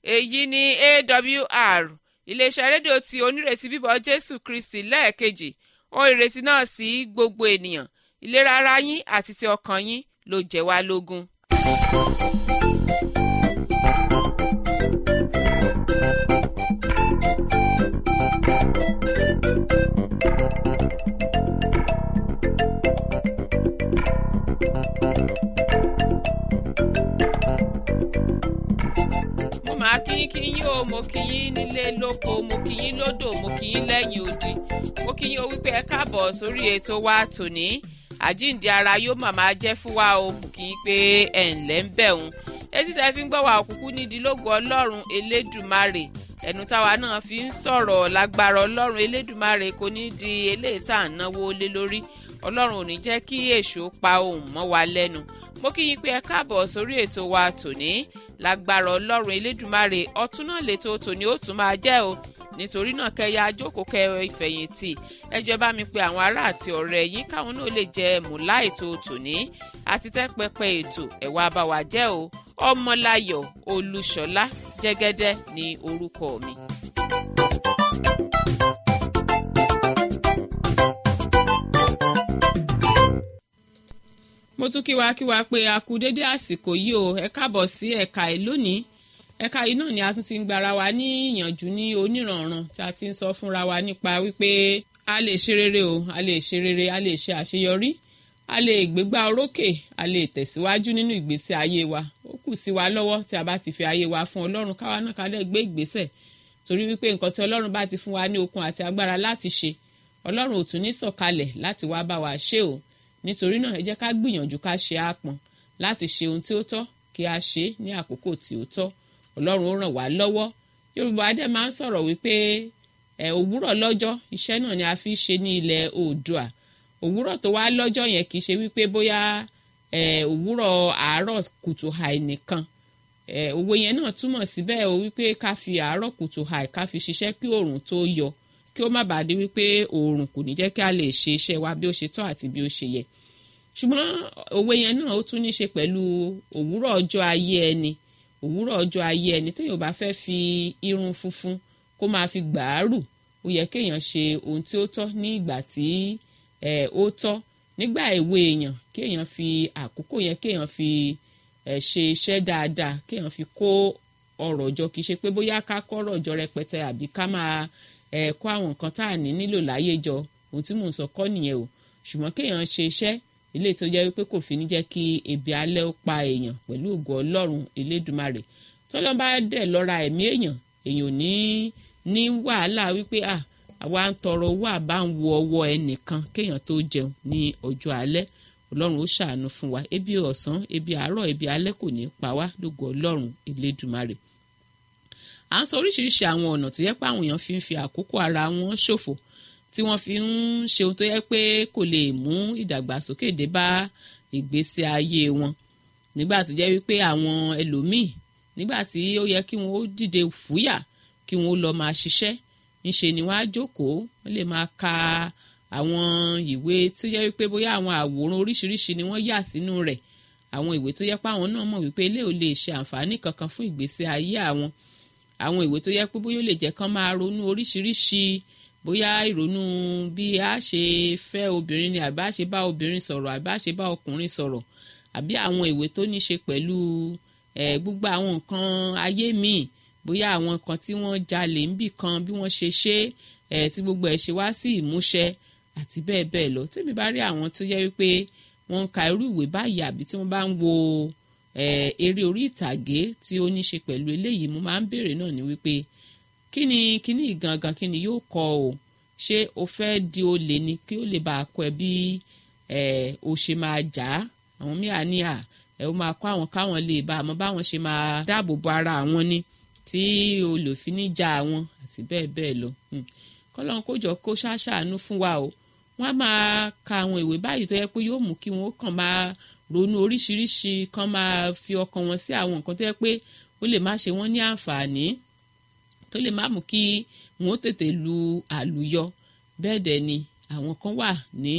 èyí ni awr iléeṣẹ́ rédíò tí onírètí bíbọ̀ jésù kristi lẹ́ẹ̀kejì ohun ìrètí náà sí gbogbo ènìyàn ìlera ara yín àti ti ọkàn yín ló jẹ́ wá lógún. mo máa kí yín kí yín o mo kí yín nílé lóko mo kí yín lódò mo kí yín lẹ́yìn odi mo kí yín o wípé ẹ káàbọ̀ sórí ètò wa tòní àjíǹde ara yóò màmá jẹ́ fún wa o mo kí yín pé ẹ̀ ǹlẹ́ ń bẹ̀ òun etí tẹ́ fi ń gbọ́ wa òkùnkù nídìí lógo ọlọ́run elédùmarè ẹnu táwa náà fi ń sọ̀rọ̀ lágbára ọlọ́run elédùmarè kò ní di eléyìí tá à ń náwó lé lórí ọlọ́run ò ní jẹ́ kí èṣù pa ohùn mọ́ wa lẹ́nu mo kí yín pé ẹ káàbọ̀ sórí ètò wa tòní lágbára ọlọ́run elédùmarè ọtún náà lètò tòní ó tún máa jẹ́ o nítorí náà kẹyà ajókòó kẹ ìfẹ̀yìntì ẹjọ́ bá mi pe àwọn ará àti ọ̀rẹ́ yín káwọn náà lè jẹ mùlá ètò tòní àti tẹ́pẹpẹ ètò ẹ̀wà àbáwá jẹ́ o ọmọláyọ̀ olúṣọlá jẹ́gẹ́dẹ́ ní orúkọ mi. mo tún kí wa kí wa pé a kú dédé àsìkò yìí o ẹ káàbọ̀ sí ẹ̀ka ẹ̀ lónìí ẹ̀ka yìí náà ni a tún ti ń gbara wa ní ìyànjú ní onírànran tí a ti ń sọ fúnra wa nípa wípé a lè ṣe rere o a lè ṣe rere a lè ṣe àṣeyọrí a lè gbégbá orókè a lè tẹ̀síwájú nínú ìgbésí ayé wa ó kù sí wa lọ́wọ́ tí a bá ti fi ayé wa fún ọlọ́run káwa náà ká lè gbé ìgbésẹ̀ torí wípé nǹkan tí ọlọ́run bá ti fún wa ní okun àti agbára láti ṣe ọlọ́run ò tún ní sọ̀kalẹ̀ láti wá bá wa ṣe o nítorí náà ẹ jẹ́ ká gbìyànjú ká ṣe àpọ̀n láti ṣe ohun tí ó tọ́ kí a ṣe ní àkókò tí ó tọ́ ọlọ́run ó ràn wá lọ́wọ́ yorùbá adé máa ń sọ̀rọ̀ wípé ẹ̀ òwúrọ̀ lọ́jọ́ iṣẹ́ náà ni a fi ṣe ní ilẹ̀ oòdùà òwúrọ̀ tó wá lọ́jọ́ yẹn kì í ṣe wípé bóyá ẹ̀ òwúrọ̀ àárọ̀ kùtù hàì nìkan ẹ̀ òwe yẹn náà túmọ̀ síbẹ̀ o wípé ká fi àárọ̀ kùtù hàì ká fi ṣiṣẹ́ kí oòrùn tó yọ kí ó má bàa di wípé oòrùn kò ní jẹ́ kí a lè ṣe iṣẹ́ wa bí ó ṣe tọ́ àti bí ó ṣe yẹ ṣùgbọ́n òwe yẹn náà ó tún ní ṣe pẹ̀lú òwúrọ̀ ọjọ́ ayé ẹni òwúrọ̀ ọjọ́ ayé ẹni téèyàn bá fẹ́ fi irun funfun kó máa fi gbàárù ó yẹ kéèyàn ṣe ohun tí ó tọ́ ní ìgbà tí ó tọ́ nígbà èwe èèyàn kéèyàn fi àkókò yẹn kéèyàn fi ṣe iṣẹ́ dáadáa kéèyàn fi kó ọrọ̀ jọ kì í ṣe pé bóyá ká kọ́ ọrọ̀ jọ rẹpẹtẹ àbí ká máa kó àwọn nǹkan tá à ní nílò láyé jọ ohun tí mò ń sọ kọ́ nìyẹn o ṣùgbọ́n kéèyàn ṣe iṣẹ́ ilé tó jẹ́ wípé kò fi ní jẹ́ kí ebi alẹ́ ó pa èèyàn pẹ̀lú ògo ọlọ́run elédùmarè tọ́lọ́ bá dẹ̀ lọ́ra ẹ̀mí èèyàn èèyàn ò ní ní wàhálà wípé à àwa ń tọrọ owó àbá ń wo ọwọ́ ẹnìkan kéèyàn tó jẹun ní ọjọ́ alẹ́ ọlọ́run ó ṣàánú fún wa ebi ọ̀sán ebi àárọ̀ ebi alẹ́ kò ní pa wá lógo ọlọ́run elédùmarè à ń sọ oríṣiríṣi àwọn ọ̀nà tó yẹ pé àwọn èèyàn fi ń fi àkókò ara wọn ṣòfò tí wọ́n fi ń ṣe ohun tó yẹ pé kò lè mú ìdàgbàsókè dé bá ìgbésí ayé wọn nígbà tó jẹ́ wípé àwọn ẹlòmíì nígbà tí ó yẹ kí wọ́n ó dìde fúyà kí wọ́n ó lọ máa ṣiṣẹ́ ńṣe ni wọ́n á jókòó wọ́n lè máa ka àwọn ìwé tó yẹ wípé bóyá àwọn àwòrán oríṣiríṣi ni wọ́n yà sínú rẹ̀ àwọn ìwé tó yẹ pé àwọn náà mọ̀ wípé ilé ò lè ṣe àǹfààní kankan fún ìgbésí ayé àwọn àwọn ìwé tó yẹ pé bóyá ó lè jẹ́ kán máa ronú oríṣiríṣi bóyá ìrònú bí a ṣe fẹ́ obìnrin ni àbí a ṣe bá obìnrin sọ̀rọ̀ àbí a ṣe bá ọkùnrin sọ̀rọ̀ àbí àwọn ìwé tó ní ṣe pẹ̀lú gbogbo àwọn nǹkan ayé míì bóyá àwọn nǹkan tí wọ́n jalè ń bì kan bí wọ́n ṣe ṣe tí gbogbo ẹ̀ ṣe wá sí ìmúṣẹ àti bẹ́ẹ̀ bẹ́ẹ̀ lọ tèmi bá rí àwọn tó yẹ wípé wọ́n ń ka irú ìwé báyìí àbí tí wọ́n bá ń wo eré orí ìtàgé tí ó ní ṣe pẹ̀lú eléyìí mo máa ń béèrè náà ní wípé kí ni kí ni gangan kí ni yóò kọ o ṣé o fẹ́ di olè ni kí ó lè bá a kọ ẹ bí o ṣe máa jà á àwọn míà ní à ẹ ó máa kọ àwọn káwọn lè bá àmọ́ báwọn ṣe máa dáàbò bo ara àwọn ni tí olùfin ní ja àwọn àti bẹ́ẹ̀ bẹ́ẹ̀ lọ kọ́lọ́n kó jọ kó ṣàṣàánú fún wa o wọ́n á máa ka àwọn ìwé báyìí tó yẹ pé yóò mú kí wọ́n kàn máa ronú oríṣiríṣi kàn máa fi ọkàn wọn sí àwọn nǹkan tó yẹ pé ó lè má ṣe wọ́n ní àǹfààní tó lè má mú kí wọn ó tètè lu àlùyọ bẹ́ẹ̀ dẹ̀ ni àwọn kan wà ní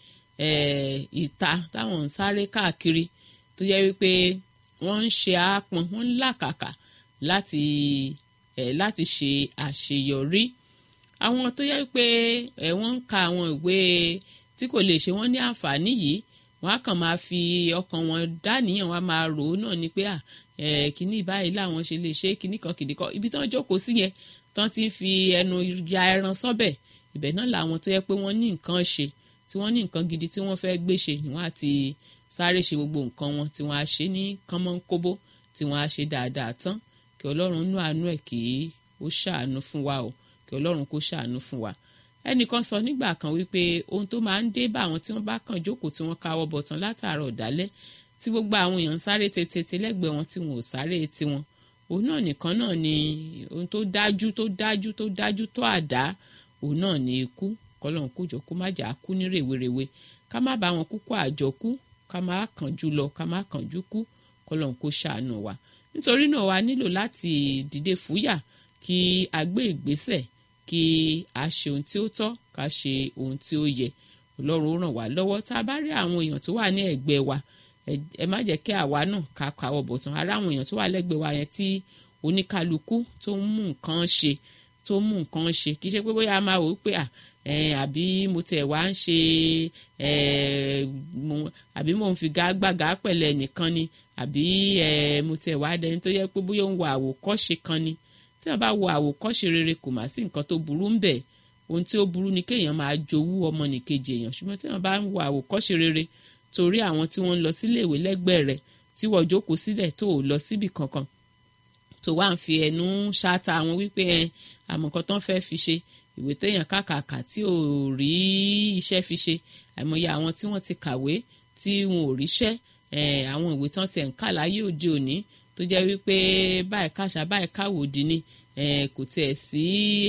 ìta táwọn ń sáré káàkiri tó yẹ wípé wọ́n ń ṣe àápọn wọ́n ń làkàkà láti ẹ̀ láti ṣe àṣeyọrí àwọn tó yẹ pé ẹ̀ wọ́n ń ka àwọn ìwé tí kò lè ṣe wọ́n ní àǹfààní yìí wọ́n á kàn máa fi ọkàn wọn dáníyàn wọ́n á máa rò ó náà ni pé à ẹ̀ kíní báyìí làwọn ṣe lè ṣe kíní kan kìdí kan ibi tí wọ́n jókòó sí yẹn tán ti ń fi ẹnu ya ẹran sọ́bẹ̀ ibẹ̀ náà làwọn tó yẹ pé wọ́n ní nǹkan ṣe tí wọ́n ní nǹkan gidi tí wọ́n fẹ́ gbé ṣe ni wọ́n á ti sáré ṣe gbogbo nǹkan wọn tí wọ́n á ṣe ní kánmọ́nkóbó tí wọ́n á ṣe dáadáa tán kí ọlọ́run nú àánú ẹ̀ kí ó ṣàánú fún wa o kí ọlọ́run kó ṣàánú fún wa ẹnìkan sọ nígbà kan wípé ohun tó máa ń dé bá àwọn tí wọ́n bá kàn jókòó tí wọ́n káwọ́ bọ̀tán látàárọ̀ dálẹ́ tí gbogbo àwọn èèyàn ń sáré tètè lẹ́gbẹ̀ẹ́ wọn tí wọn ò sáré tiwọn òun náà nìkan náà ni ohun tó dájú tó dájú tó dájú tó àdá òun náà ni ikú kọlọ́run kójọ kó má jà á kú ní rèwerèwe ká má bá wọn kúkú àjọkú ká má kánjú lọ ká má kánjú kú kọlọ́run kó ṣàánú wa nítorí náà wa nílò láti dìde fúyà kí a gbé ìgbésẹ̀ kí a ṣe ohun tí ó tọ́ ká ṣe ohun tí ó yẹ ọlọ́run ó ràn wá lọ́wọ́ tá a bá rí àwọn èèyàn tó wà ní ẹ̀gbẹ́ wa ẹ má jẹ́ kí àwa náà ká kàwọ́ bọ̀tán ara àwọn èèyàn tó wà lẹ́gbẹ̀ẹ́ wa yẹn tí oníkálukú tó ń mú nǹkan ṣe tó ń mú nǹkan ṣe kì í ṣe pé bóyá a máa wò ó pé à àbí mo tẹ̀ wá ń ṣe àbí mo ń fi gágbága pẹ̀lẹ́ nìkan ni àbí mo tẹ̀ wá dẹni tó yẹ pé bóyá ó ń wo àwòkọ́ṣe kan ni tí wọ́n bá wo àwòkọ́ṣe rere kò má sí nǹkan tó burú ń bẹ̀ ohun tí ó burú ni kéèyàn máa jowú ọmọnìkejì èèyàn ṣùgbọ́n tí wọ́n bá ń wo àwòkọ́ṣe rere torí àwọn tí wọ́n ń lọ sílé ìwé lẹ́gbẹ̀ẹ́ rẹ̀ tí wọ́n jókòó sílẹ̀ tó ò lọ síbì kankan tó wá ń fi ẹnu ṣáta àwọn wípé ẹ àmọ́ nǹkan tán fẹ́ fi ṣe ìwé téèyàn kàkàkà tí ò rí iṣẹ́ fi ṣe àìmọye àwọn tí wọ́n ti kàwé tí wọn ò ríṣẹ́ àwọn ìwé tán tiẹ̀ ń kà láyé òde òní tó jẹ́ wípé báyìí kàṣà báyìí káwòdì ni kò tiẹ̀ sí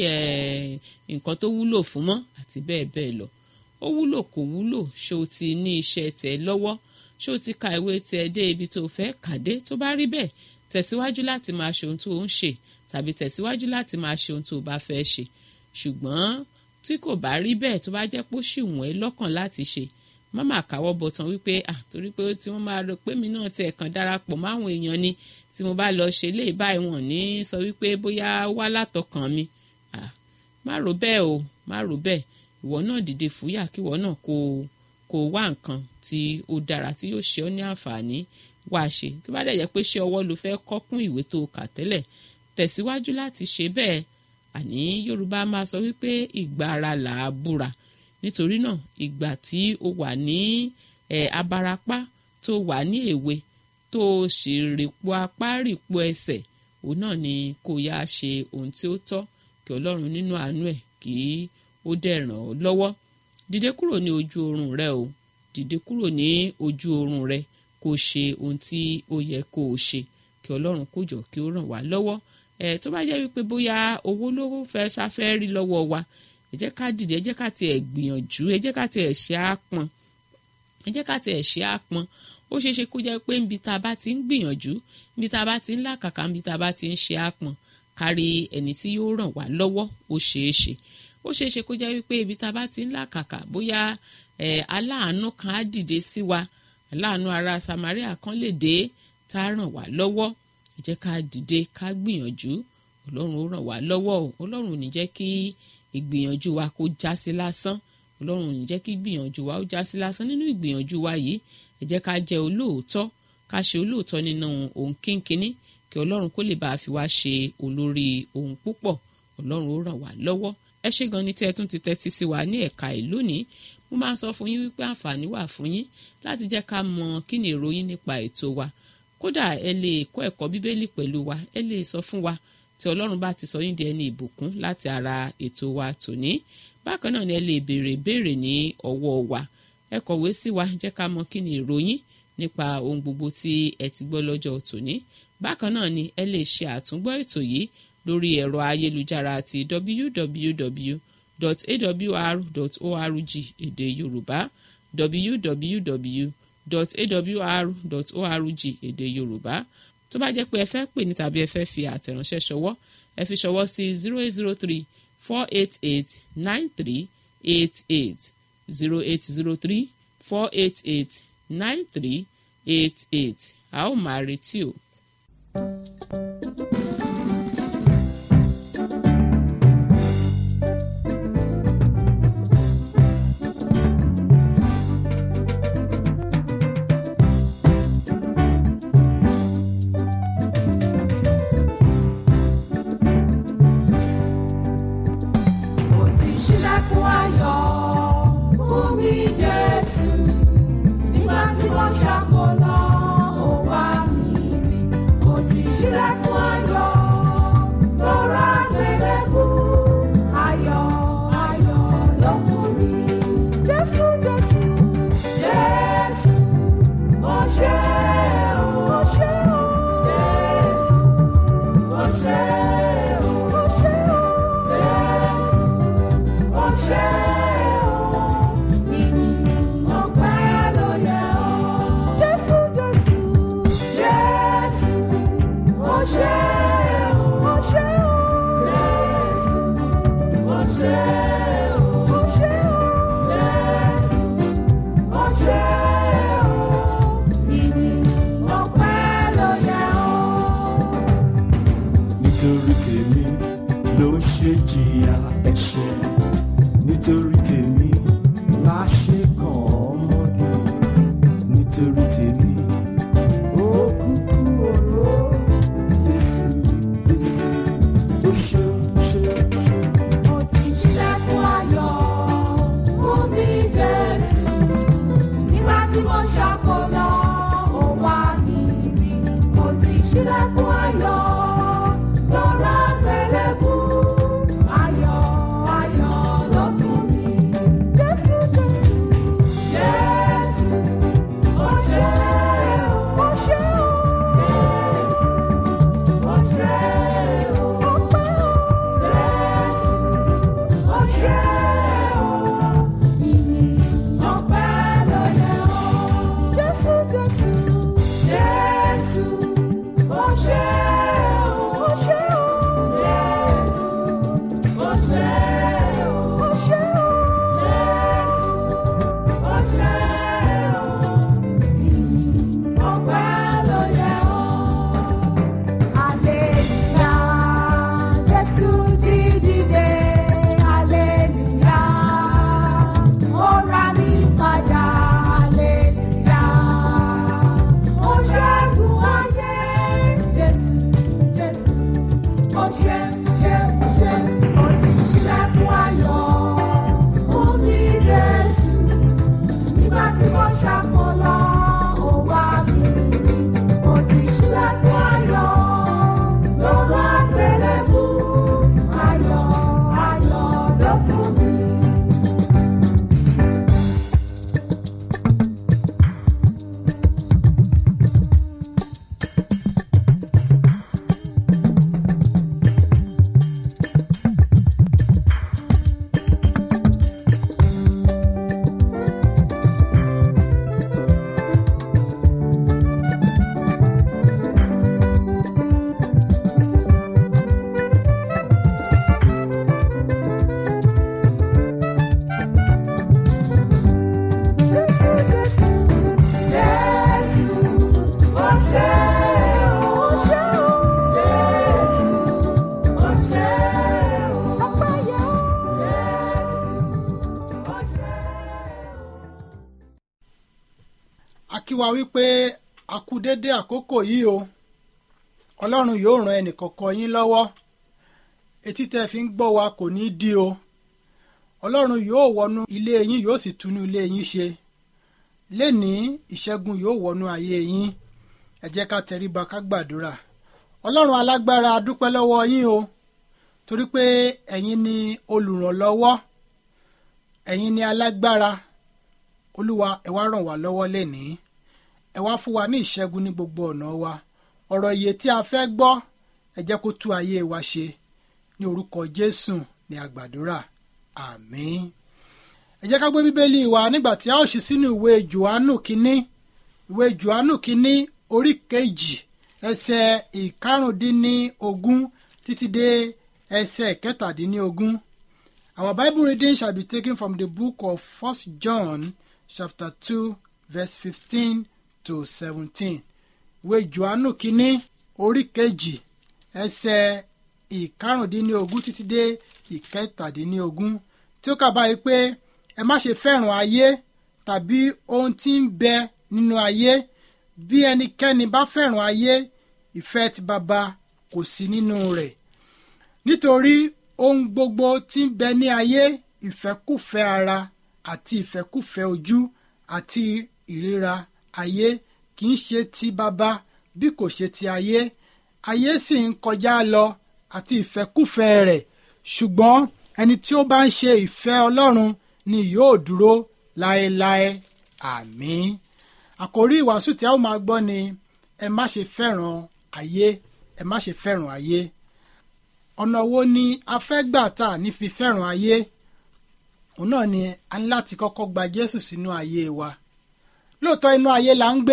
nǹkan tó wúlò fún mọ́ àti bẹ́ẹ̀ bẹ́ẹ̀ lọ ó wúlò kò wúlò ṣé o ti ní iṣẹ́ tẹ̀ lọ́wọ́ ṣé o ti ka ìwé tẹ̀ dé ibi tó fẹ́ kàdé tó bá rí bẹ́ẹ̀ tẹ̀síwájú láti máa ṣe ohun tó ń ṣe tàbí tẹ̀síwájú láti máa ṣe ohun tó bá fẹ́ ṣe ṣùgbọ́n tí kò bá rí bẹ́ẹ̀ tó bá jẹ́ pé ó ṣì wọ́n ẹ́ lọ́kàn láti ṣe má máa káwọ́ bọ̀tán wípé à torí pé tí wọ́n máa rò pé mi náà ti ẹ̀kan darapọ̀ máwọn èèyàn ni tí mo bá lọ ṣe lé báyìí wọ́n ní sọ wípé bóyá wá látọkàn mi má rò bẹ́ẹ̀ o má rò bẹ́ẹ̀ ìwọ náà dìde fúyà kí ìwọ náà kó kó wá nǹkan tí ó dára tí yóò ṣe ọ́ ní àǹfààní wá ṣe tó bá dẹ̀ jẹ́ pé ṣé ọwọ́ ló fẹ́ kọ́ kún ìwé tó kà tẹ́lẹ̀ tẹ̀síwájú láti ṣe bẹ́ẹ̀ àní Yorùbá máa sọ wípé ìgbà ara là á búra nítorí náà ìgbà tí o wà ní ẹ̀ abarapá tó wà ní èwe tó sì rìpọ̀ apá rìpọ̀ ẹsẹ̀ òun náà ni kó yá ṣe ohun tí ó tọ́ kí Ọlọ́run nínú àánú ẹ̀ kí ó dẹ̀ ràn ọ́ lọ́wọ́ dìde kúrò ní ojú oorun rẹ o dìde kúrò ní ojú oorun rẹ kó ṣe ohun tí ó yẹ kó o ṣe kí Ọlọ́run kó jọ kí ó ràn wá lọ́wọ́ ẹ̀ tó bá jẹ́ wípé bóyá owó ló fẹ́ sáfẹ́ rí lọ́wọ́ wa ẹ jẹ́ ká dìde ẹ jẹ́ ká tiẹ̀ gbìyànjú ẹ jẹ́ ká tiẹ̀ ṣe àpọn ẹ jẹ́ ká tiẹ̀ ṣe àpọn ó ṣeé ṣe kó jẹ́ pé níbi tá a bá ti ń gbìyànjú níbi tá a bá ti ń làkàkà níbi tá a bá ti ń ṣe àpọn kárí ẹni tí yóò ràn wá lọ́wọ́ ó ṣeé ṣe ó ṣeé ṣe kó jẹ́ wípé ibi tá a bá ti ń làkàkà bóyá ẹ̀ aláàánú kan á dìde sí wa aláàánú ara Samaria kan lè dé tá a ràn wá lọ́wọ́ ẹ jẹ́ ká dìde ká gbìyànjú Ọlọ́run ó ràn wá lọ́wọ́ o Ọlọ́run ò ní jẹ́ kí ìgbìyànjú wa kó já sí lásán Ọlọ́run ò ní jẹ́ kí ìgbìyànjú wa ó já sí lásán nínú ìgbìyànjú wa yìí ẹ jẹ́ ká jẹ́ olóòótọ́ ká ṣe olóòótọ́ nínú ohun kínkínní kí Ọlọ́run kó lè bá a fi wá ṣe olórí ohun púpọ̀ Ọlọ́run ó ràn wá lọ́wọ́ ẹ ṣé gan ni tí ẹ tún ti tẹ́tí sí wa ní ẹ̀ka ìlú ní mo máa ń sọ fún yín wípé àǹfààní wà fún yín láti jẹ́ ká mọ kí ni ìròyìn nípa ètò wa kódà ẹ lè kọ́ ẹ̀kọ́ bíbélì pẹ̀lú wa ẹ lè sọ fún wa tí ọlọ́run bá ti sọ yín di ẹni ìbùkún láti ara ètò wa tòní bákan náà ni ẹ lè béèrè béèrè ní ọwọ́ wa ẹ kọ̀wé sí wa jẹ́ ká mọ kí ni ìròyìn nípa ohun gbogbo tí ẹ ti gbọ́ lọ́jọ́ tòní bákan náà ni ẹ lè ṣe àtúngbọ́ ètò yìí lórí ẹ̀rọ ayélujára ti www.awr.org èdè yorùbá www.awr.org èdè yorùbá tó bá jẹ́ pé ẹ fẹ́ pè ní tàbí ẹ fẹ́ fi àtẹ̀ránṣẹ́ ṣọwọ́ ẹ fi ṣọwọ́ sí zero eight zero three four eight eight nine three eight eight zero eight zero three four eight eight nine three eight eight a ó máa retí o. thank you ṣílẹ̀kùn ayọ̀ lọ́ra gbẹlẹ́bù ayọ̀ ayọ̀ ló fún mi. Jésù Jésù Jésù mo ṣe o mo ṣe o Jésù mo ṣe o mo ṣe o Jésù mo ṣe o ìyìn ọpẹ́ ló yẹ o. Jésù Jésù Jésù mo ṣe o mo ṣe o Jésù mo ṣe o mo ṣe o Jésù mo ṣe o ìyìn ọpẹ́ ló yẹ o. nítorí tèmi ló ṣe jìyà ẹ̀ṣẹ̀ nítorí tèmi la ṣe kàn ọmọdé nítorí tèmi ó kúkú oró Jésù Jésù ó ṣeun ṣeun ṣeun. Mo ti ṣílẹ̀kùn ayọ̀ fún mi Jésù. Nígbà tí mo ṣàkólọ, ó wá mi rí. Mo ti ṣílẹ̀kùn ayọ̀ lọ́ra gbẹlẹ́bù. Ayọ̀ ayọ̀ ló fún mi. Jésù Jésù Jésù mo ṣe o mo ṣe o. Jésù mo ṣe o ọpẹ́ o. Jésù mo ṣe o ìyìn ọpẹ́ ló yẹ o. Jésù Jésù Jésù mo ṣe o mo ṣe o. Jésù mo ṣe o mo ṣe o. Jésù mo ṣe o ìyìn ọpẹ́ ló yẹ o. Aleluya, Jésù jí dìde, aleluya, ó ra mi padà, aleluya, ó ṣẹ́gun ayé, Jésù, Jésù, ó ṣe, ṣe, ṣe, ó ti ṣílẹ̀kùn ayọ̀ fún mi, Jésù nígbà tí mo ṣàkólọ ó wá mi rí mo ti ṣílẹ̀kùn ayọ̀ lọ́wọ́ àgbélébù ayọ̀ ayọ̀ ló fún mi. Jésù Jésù Jésù mo ṣe o mo ṣe o Jésù mo ṣe o ọpẹ́ yẹ o Jésù mo ṣe o. a kí wa wípé a kú dédé àkókò yìí o ọlọ́run yóò ran ẹnìkọ̀ọ̀kan yín lọ́wọ́ etí tẹ́ fi ń gbọ́ wa kò ní í di o ọlọ́run yóò wọnú ilé yín yóò sì túnú ilé yín ṣe lénìí ìṣẹ́gun yóò wọnú ayé yín ẹ jẹ́ ká tẹríba ká gbàdúrà ọlọ́run alágbára a dúpẹ́ lọ́wọ́ yín o torí pé ẹ̀yin ni olùrànlọ́wọ́ ẹ̀yin ni alágbára olúwa ẹ wá ràn wá lọ́wọ́ lénìí ẹ wá fún wa ní ìṣẹ́gun ní gbogbo ọ̀nà wa ọ̀rọ̀ iye tí a fẹ́ gbọ́ ẹ jẹ́ kó tú ayé wa ṣe ní orúkọ jésù ní àgbàdúrà àmín ẹ jẹ́ ká gbé bíbélì wa nígbà tí a ó ṣí sínú ìwé johannu kínní ìwé johannu kínní orí kejì ẹsẹ̀ ìkarùndínlógún títí dé ẹsẹ̀ kẹtàdínlógún our bible reading shall be taken from the book of first john chapter two verse fifteen to seventeen ìwé johannu kínní orí kejì ẹsẹ̀ ìkarùndínlógún títí dé ìkẹtàdínlógún tí ó kà báyìí pé ẹ má ṣe fẹ́ràn ayé tàbí ohun tí ń bẹ nínú ayé bí ẹnikẹ́ni bá fẹ́ràn ayé ìfẹ́ ti baba kò sí nínú rẹ̀ nítorí ohun gbogbo tí ń bẹ ní ayé ìfẹ́kùfẹ́ ara àti ìfẹ́kùfẹ́ ojú àti ìríra ayé kì í ṣe ti baba bí kò ṣe ti ayé ayé sì ń kọjá lọ àti ìfẹ́kùfẹ́ rẹ̀ ṣùgbọ́n ẹni tí ó bá ń ṣe ìfẹ́ ọlọ́run ni yóò dúró láéláé àmín àkòrí ìwàásù tí a ó máa gbọ́ ni ẹ má ṣe fẹ́ràn ayé ẹ má ṣe fẹ́ràn ayé ọ̀nà wo ni a fẹ́ gbà tà ní fi fẹ́ràn ayé òun náà ni a ní láti kọ́kọ́ gba Jésù sínú ayé wa lóòótọ́ inú ayé la ń gbé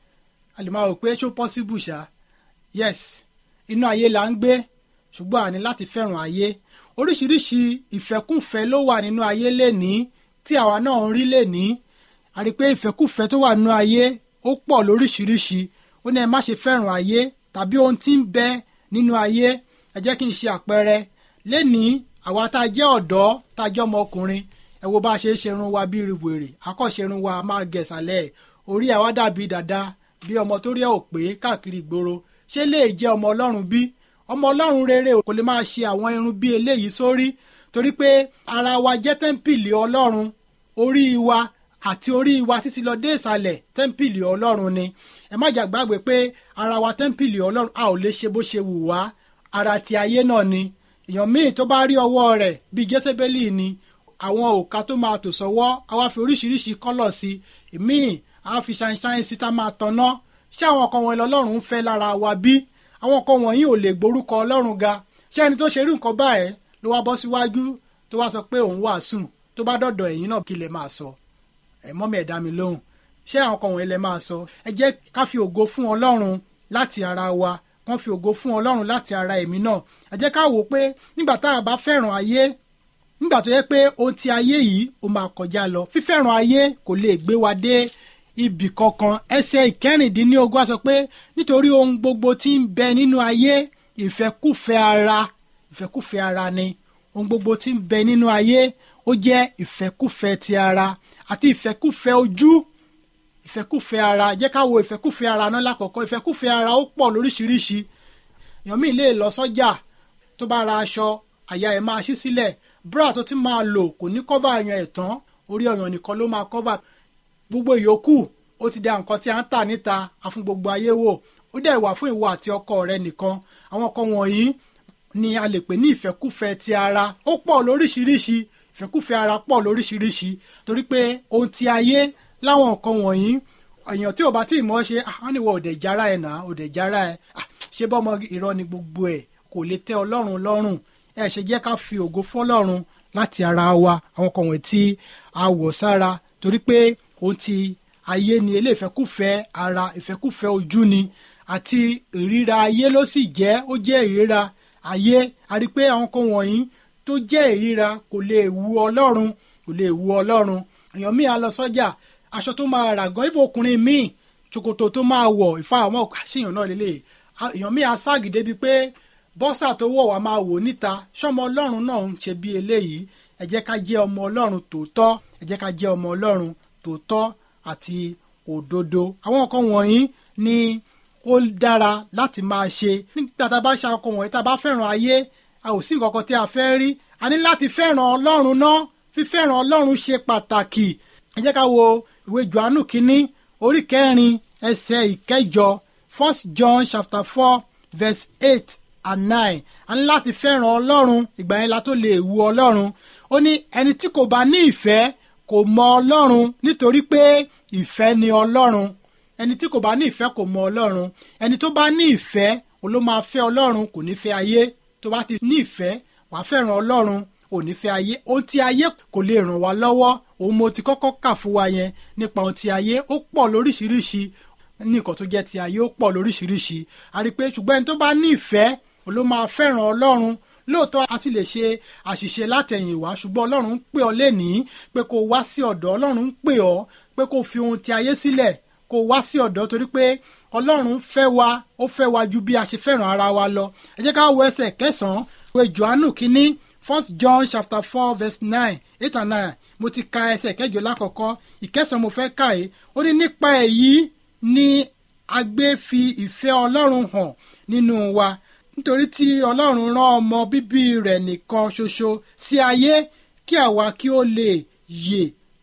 a lè máa rò pé ṣó possible ṣá yes inú ayé la ń gbé ṣùgbọ́n a ní láti fẹ́ràn ayé oríṣiríṣi ìfẹ́kùfẹ́ ló wà nínú ayé lénìí tí àwa náà ń rí lénìí a rí i pé ìfẹ́kùfẹ́ tó wà nínú ayé ó pọ̀ lóríṣiríṣi ó ní ẹ má ṣe fẹ́ràn ayé tàbí ohun tí ń bẹ nínú ayé ẹ jẹ́ kí n ṣe àpẹẹrẹ lénìí àwa tá a jẹ́ ọ̀dọ́ tá a jẹ́ ọmọkùnrin ẹ wo bá a ṣe ń ṣerun wa bí wèrè akọ́ṣerun wa máa gẹ̀sàlẹ̀ orí àwa dàbí dàda bí ọmọ tó rí ẹ̀ ò pé káàkiri ìgboro ṣé lè jẹ́ ọmọ ọlọ́run bí ọmọ ọlọ́run rere kò lè máa ṣe àwọn irun bí eléyìí sórí torí pé ara wa jẹ́ tẹ́ḿpìlì ọlọ́run orí wa àti orí wa títí lọ dé ìsàlẹ̀ tẹ́ḿpìlì ọlọ́run ni ẹ má jà gbàgbé pé ara wa tẹ́ḿpìlì ọlọ́run a ò lè ṣe bó ṣe wù wá ara ti ayé náà ni èèyàn míì tó bá rí ọwọ́ rẹ̀ bíi jésébélì ni àwọn òka tó máa tò sọ́wọ́ a wá fi oríṣiríṣi kọ́lọ̀ sí ìmíì a fi ṣàìṣàì sí tá máa tanná ṣé àwọn ọkọ wọn lọ́lọ́run ń fẹ́ lára wa bí àwọn nǹkan wọ̀nyí ò lè gborúkọ ọlọ́run ga ṣé ẹni tó ṣe rí nǹkan báyẹn ló wá bọ́ síwájú tó wá sọ pé òun wàásù tó bá dọ̀dọ̀ ẹ̀yin náà kí lè máa sọ ẹ̀ mọ́mí ẹ̀ dá mi lóhùn ṣé àwọn nǹkan wọ̀nyí lè máa sọ ẹ jẹ́ ká fi ògo fún ọlọ́run láti ara wa kán fi ògo fún ọlọ́run láti ara èmi náà ẹ jẹ́ ká wò ó pé nígbà tá a bá fẹ́ràn ayé nígbà tó yẹ pé ohun ti ayé yìí ó máa kọjá lọ fífẹ́ràn ayé kò lè gbé wa dé ibì kankan ẹsẹ̀ ìkẹrìndínlógún á sọ pé nítorí ohun gbogbo tí ń bẹ nínú ayé ìfẹ́kùfẹ́ ara ìfẹ́kùfẹ́ ara ni ohun gbogbo tí ń bẹ nínú ayé ó jẹ́ ìfẹ́kùfẹ́ ti ara àti ìfẹ́kùfẹ́ ojú ìfẹ́kùfẹ́ ara jẹ́ ká wo ìfẹ́kùfẹ́ ara náà lákọ̀ọ́kọ́ ìfẹ́kùfẹ́ ara ó pọ̀ lóríṣiríṣi èèyàn míì lè lọ sọ́jà tó bá ra aṣọ àyà ẹ̀ máa ṣí sílẹ̀ bra tó ti máa lò kò ní kọ́bà yan ẹ̀ tán orí ọyàn nìkan ló máa kọ́bà gbogbo ìyókù ó ti da nǹkan tí a ń tà níta àfún gbogbo ayé wò ó dẹ̀ wà fún ìwọ àti ọkọ rẹ nìkan àwọn kan wọ̀nyí ni a lè pè ní ìfẹ́kùfẹ́ ti ara ó pọ̀ lóríṣiríṣi ìfẹ́kùfẹ́ ara pọ̀ lóríṣiríṣi torí pé ohun ti ayé láwọn nǹkan wọ̀nyí èèyàn tí ò bá tí ì mọ̀ ṣe àwọn ìwọ òdè jára ẹ̀ náà òdè jára ẹ̀ ṣé bọ́mọ irọ́ ni gbogbo ẹ̀ kò lè tẹ́ ọlọ́run lọ́rùn ẹ ṣe jẹ́ ká fi ògo fọ́lọ́run láti ara wa àwọn kan wọ̀nyí tí a wọ̀ sára torí pé ohun ti ayé ni ilé ìfẹ́kùfẹ́ ara ìfẹ́kùfẹ́ ojú ni àti ìríra ayé ló sì jẹ́ ó jẹ́ ìríra ayé a rí i pé àwọn kan wọ̀nyí tó jẹ́ ìríra kò lè wu ọlọ́run kò lè wu ọlọ́run èèyàn míì á lọ sọ́jà aṣọ tó máa rà gan ifo ọkùnrin míì ṣòkòtò tó máa wọ̀ ìfà àwọn àṣeyàn náà lélẹ̀ èèyàn míì á ságì débi pé bọ́sà tó wọ̀ wá máa wò níta ṣọmọ ọlọ́run náà ń ṣe bí eléyìí ẹ jẹ́ ká jẹ́ ọmọ ọlọ́run tòótọ́ ẹ jẹ́ ká jẹ́ ọmọ ọlọ́run tòótọ́ àti òdodo àwọn nǹkan wọ̀nyí ni ó dára láti máa ṣe nígbà tá a bá ṣe àwọn nǹkan wọ̀nyí tá a bá fẹ́ràn ayé a ò sí nǹkan kan tí a fẹ́ rí a ní láti fẹ́ràn ọlọ́run náà fífẹ́ràn ọlọ́run ṣe pàtàkì ẹ jẹ́ ká wo ìwé johannu kínní orí kẹrin ẹsẹ̀ ìkẹjọ first john chapter four verse eight and nine a ní láti fẹ́ràn ọlọ́run ìgbà yẹn la tó lè wu ọlọ́run ó ní ẹni tí kò bá ní ìfẹ́ kò mọ ọlọ́run nítorí pé ìfẹ́ ni ọlọ́run ẹni tí kò bá ní ìfẹ́ kò mọ ọlọ́run ẹni tó bá ní ìfẹ́ òun ló máa fẹ́ ọlọ́run kò ní fẹ́ ayé tó bá ti ní ìfẹ́ wàá fẹ́ràn ọlọ́run ò ní fẹ́ ayé ohun tí ayé kò lè ràn wá lọ́wọ́ òun mo ti kọ́kọ́ kà fún wa yẹn nípa ohun tí ayé ó pọ̀ lóríṣiríṣi ní nǹkan tó jẹ́ ti ayé ó pọ̀ lóríṣiríṣi a rí i pé ṣùgbọ́n ẹni tó bá ní ìfẹ́ òun ló máa fẹ́ràn ọlọ́run lóòótọ́ a ti lè ṣe àṣìṣe látẹ̀yìnwá ṣùgbọ́n ọlọ́run ń pè ọ́ lénìí pé kó o wá sí ọ̀dọ̀ ọlọ́run ń pè ọ́ pé kó o fi ohun ti ayé sílẹ̀ kó o wá sí ọ̀dọ̀ torí pé ọlọ́run fẹ́ wa ó fẹ́ wa ju bí a ṣe fẹ́ràn ara wa lọ ẹ jẹ́ ká wo ẹsẹ̀ kẹsàn-án ìwé johannu kínní first john chapter four verse nine eight and nine mo ti ka ẹsẹ̀ kẹjọ lákọ̀ọ́kọ́ ìkẹsàn-án mo fẹ́ kà é ó ní nípa èyí ni a gbé fi ìfẹ́ ọlọ́run hàn nínú wa nítorí tí ọlọ́run rán ọmọ bíbí rẹ̀ nìkan ṣoṣo sí ayé kí àwa kí ó lè yè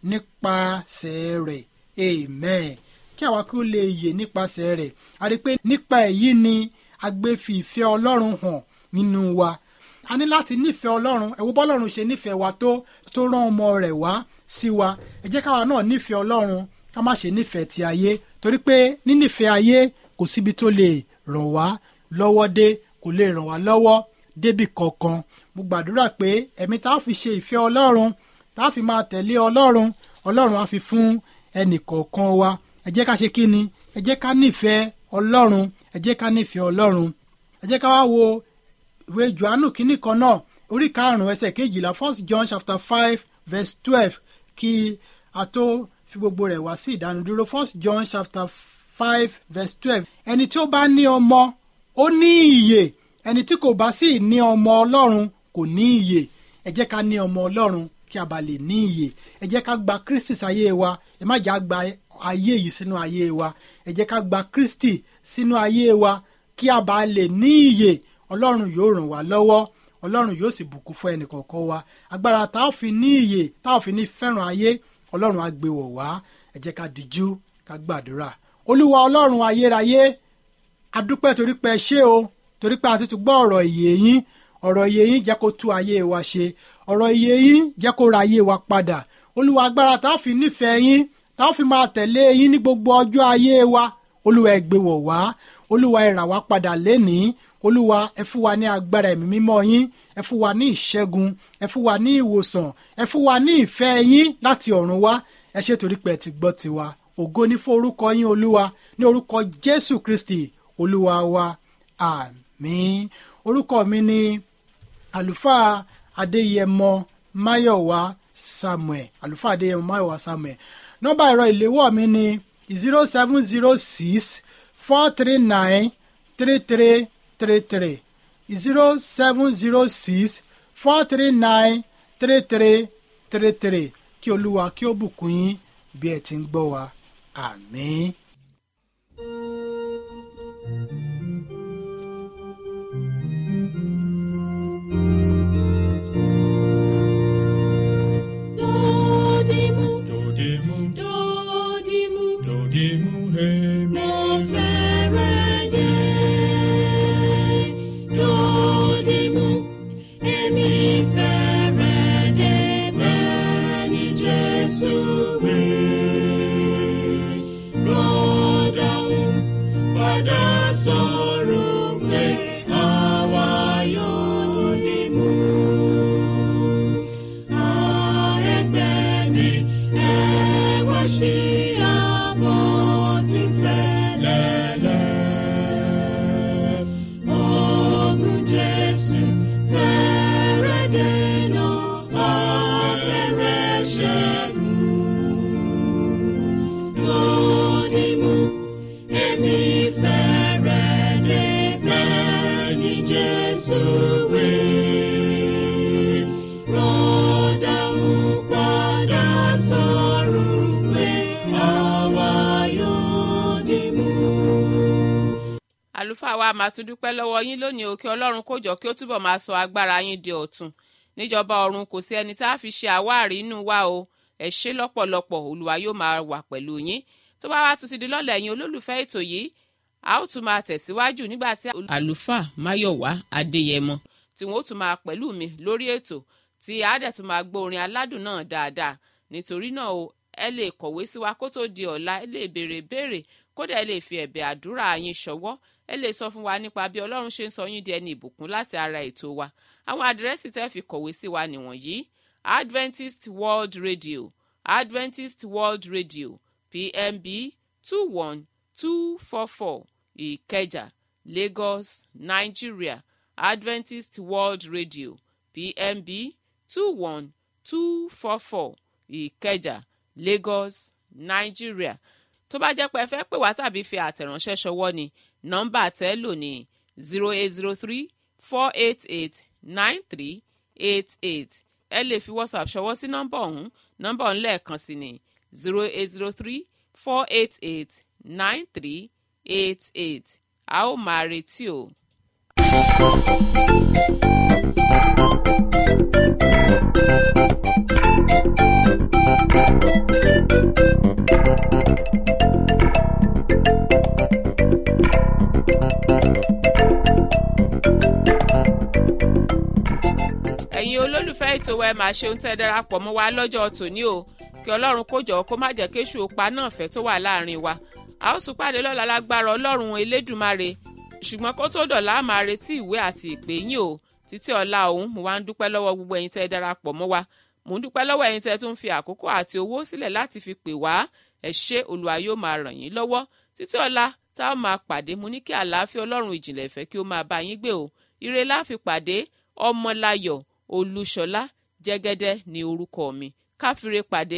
nípasẹ̀ rẹ̀ amen kí àwa kí ó lè yè nípasẹ̀ rẹ̀ a rí i pé nípa èyí ni a gbé fi ìfẹ́ ọlọ́run hàn nínú wa a ní láti nífẹ̀ẹ́ ọlọ́run ẹ wo bọ́lọ́run ṣe nífẹ̀ẹ́ wa tó tó rán ọmọ rẹ̀ wá sí wa ẹ jẹ́ káwa náà nífẹ̀ẹ́ ọlọ́run ká má ṣe nífẹ̀ẹ́ ti ayé torí pé nínífẹ̀ẹ́ ayé kò síbi tó lè ràn wá lọ́wọ́ dé kò lè ràn wá lọ́wọ́ débì kankan mo gbàdúrà pé ẹ̀mí tá a fi ṣe ìfẹ́ ọlọ́run tá a fi máa tẹ̀lé ọlọ́run ọlọ́run á fi fún ẹnì kọ̀ọ̀kan wa ẹ jẹ́ ká ṣe kí ni ẹ jẹ́ ká nífẹ̀ẹ́ ọlọ́run ẹ jẹ́ ká nífẹ̀ẹ́ ọlọ́run ẹ jẹ́ ká wá wo ìwé johannu kínní kan náà orí karùn-ún ẹsẹ̀ kejìlá first john chapter five verse twelve kí a tó fi gbogbo rẹ̀ wá sí ìdánudúró first john chapter five verse twelve ẹni tí ó bá ní ọmọ ó ní ìyè ẹni tí kò bá sì ní ọmọ ọlọ́run kò ní ìyè ẹ jẹ́ ká ní ọmọ ọlọ́run kí a bá lè ní ìyè ẹ jẹ́ ká gba kristi sáyé wa ẹ má jà gba ayé yìí sínú ayé wa ẹ jẹ́ ká gba kristi sínú ayé wa kí a bá lè ní ìyè ọlọ́run yóò ràn wá lọ́wọ́ ọlọ́run yóò sì bùkún fún ẹnì kọ̀ọ̀kan wa agbára tá a fi ní ìyè tá a fi ní fẹ́ràn ayé ọlọ́run á gbé wọ̀ wá ẹ jẹ́ ká dijú ká gbàdúrà olúwa ọlọ́run ayérayé adúpẹ́ torí pé ẹ ṣé o torí pé a ti tún gbọ́ ọ̀rọ̀ ìyè yín ọ̀rọ̀ ìyè yín jẹ́ kó tú ayé wa ṣe ọ̀rọ̀ ìyè yín jẹ́ kó ra ayé wa padà olúwa agbára tá a fi nífẹ̀ẹ́ yín tá a fi máa tẹ̀lé yín ní gbogbo ọjọ́ ayé wa olúwa ẹ gbé wọ̀ wá olúwa ẹ rà wá padà lénìí olúwa ẹ fún wa ní agbára ẹ̀mí mímọ́ yín ẹ fún wa ní ìṣẹ́gun ẹ fún wa ní ìwòsàn ẹ fún wa ní ìfẹ́ yín láti ọ̀run wá ẹ ṣé torí pé ẹ ti gbọ́ tiwa ògo ní fún orúkọ yín olúwa ní orúkọ jésù kristi olúwa wa àmín orúkọ mi ni àlùfáà adéyẹmọ máyọ̀wá samuel àlùfáà adéyẹmọ máyọ̀wá samuel nọ́mbà ẹ̀rọ ìléwọ́ mi ni zero seven zero six four three nine three three three three zero seven zero six four three nine three three three three kí olúwa kí ó bùkún yín bí ẹ ti ń gbọ́ wa àmín. Dodimu, Dodimu, dodimu, dodimu, hemi. mo fẹ́rẹ̀ dé. Dodimu, èmi fẹ́rẹ̀ dé bẹ́ẹ̀ ni Jésù wí. Rọ́dàún padà sọ̀rọ̀ pé àwa yóò dìmú. Jesus will rọ́dà ń padà sọ̀rọ̀ pé àwa yóò dì mú. àlùfáà wa máa tún dúpẹ́ lọ́wọ́ yín lónìí o kí ọlọ́run kó jọ kí ó túbọ̀ máa sọ agbára yín di ọ̀tun níjọba ọ̀run kò sí ẹni tá a fi ṣe àwáàrí inú wa o ẹ ṣé lọ́pọ̀lọpọ̀ olúwa yóò máa wà pẹ̀lú yín tó bá wá tún ti di lọ́lẹ̀ yín olólùfẹ́ ètò yìí a ó tún máa tẹ̀síwájú nígbà tí. àlùfáà máyọ̀wá adéyẹmọ tí wọn ó tún máa pẹ̀lú mi lórí ètò tí a dẹ̀ tún máa gbọ́ orin aládùn náà dáadáa nítorí náà o ẹ lè kọ̀wé sí wa kó tó di ọ̀la ẹ lè béèrè béèrè kódà ẹ lè fi ẹ̀bẹ̀ àdúrà yín ṣọwọ́ ẹ lè sọ fún wa nípa bí ọlọ́run ṣe ń sọ yín di ẹni ìbùkún láti ara ètò wa àwọn àdírẹ́sì tẹ́ fi kọ̀wé sí wa nìwọ̀nyí adventist world radio adventist world radio pmb two one two four four ìkẹjà lagos nigeria adventist world radio pmb two one two four four ìkẹjà lagos nigeria tó bá jẹ́ pé ẹ fẹ́ pè wá tàbí fi àtẹ̀ránṣẹ́ ṣọwọ́ ni nọ́mbà tẹ́ lò ní zero eight zero three four eight eight nine three eight eight ẹ lè fi whatsapp ṣọwọ́ sí nọ́mbà ọ̀hún nọ́mbà ọ̀hún lẹ́ẹ̀kan sí ni zero eight zero three four eight eight nine three eight eight a ó máa retí o. ètò wa ẹ máa ṣe ohun tẹ́ ẹ darapọ̀ mọ́ wa lọ́jọ́ tòní o kí ọlọ́run kó jọ̀ọ́ kó má jẹ́ kéṣù òpa náà fẹ́ tó wà láàrin wa a ó tún pàdé lọ́la lágbára ọlọ́run elédùmarè ṣùgbọ́n kó tó dọ̀la á máa retí ìwé àti ìpè yín o títí ọ̀la òun mo wá ń dúpẹ́ lọ́wọ́ gbogbo ẹ̀yin tẹ́ ẹ darapọ̀ mọ́ wa mo ń dúpẹ́ lọ́wọ́ ẹ̀yin tẹ́ ẹ tún fi àkókò àti owó sílẹ̀ láti fi pè wá ẹ ṣé olúwa yóò máa ràn yín lọ́wọ́ títí ọ̀la tá a máa pàdé mo ní kí àlàáfíà ọlọ́run ìjìnlẹ̀ ìfẹ́ kí ó máa bá yín gbé o ire la fi pàdé ọmọláyọ̀ olúṣọlá jẹ́gẹ́dẹ́ ní orúkọ mi káfíńre pàdé